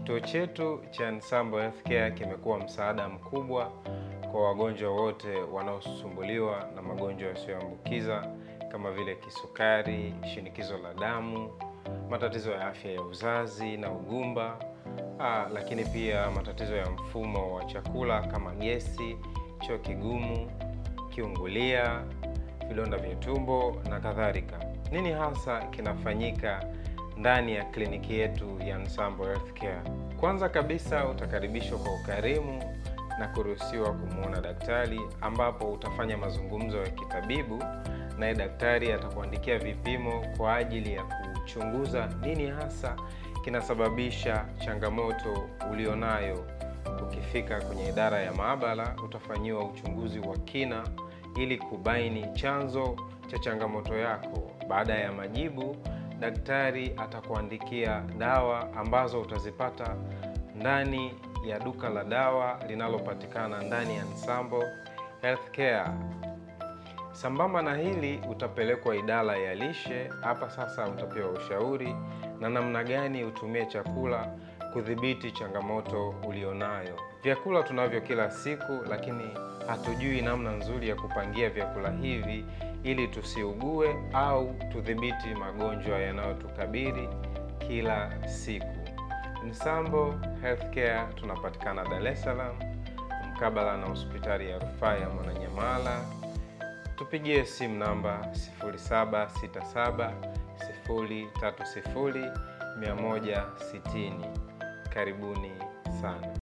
Kituo chetu cha Nsambo Healthcare kimekuwa msaada mkubwa kwa wagonjwa wote wanaosumbuliwa na magonjwa yasiyoambukiza kama vile kisukari, shinikizo la damu, matatizo ya afya ya uzazi na ugumba, aa, lakini pia matatizo ya mfumo wa chakula kama gesi, choo kigumu, kiungulia, vidonda vya tumbo na kadhalika. Nini hasa kinafanyika ndani ya kliniki yetu ya Nsambo Healthcare? Kwanza kabisa utakaribishwa kwa ukarimu na kuruhusiwa kumwona daktari, ambapo utafanya mazungumzo ya kitabibu, naye daktari atakuandikia vipimo kwa ajili ya kuchunguza nini hasa kinasababisha changamoto ulionayo. Ukifika kwenye idara ya maabara, utafanyiwa uchunguzi wa kina ili kubaini chanzo cha changamoto yako. Baada ya majibu, daktari atakuandikia dawa ambazo utazipata ndani ya duka la dawa linalopatikana ndani ya Nsambo Healthcare. Sambamba na hili, utapelekwa idara ya lishe. Hapa sasa utapewa ushauri na namna gani utumie chakula kudhibiti changamoto ulionayo. Vyakula tunavyo kila siku, lakini hatujui namna nzuri ya kupangia vyakula hivi ili tusiugue au tudhibiti magonjwa yanayotukabili kila siku. Nsambo Healthcare tunapatikana Dar es Salaam mkabala na hospitali ya rufaa ya Mwananyamala. Tupigie simu namba 0767 030 160. Karibuni sana.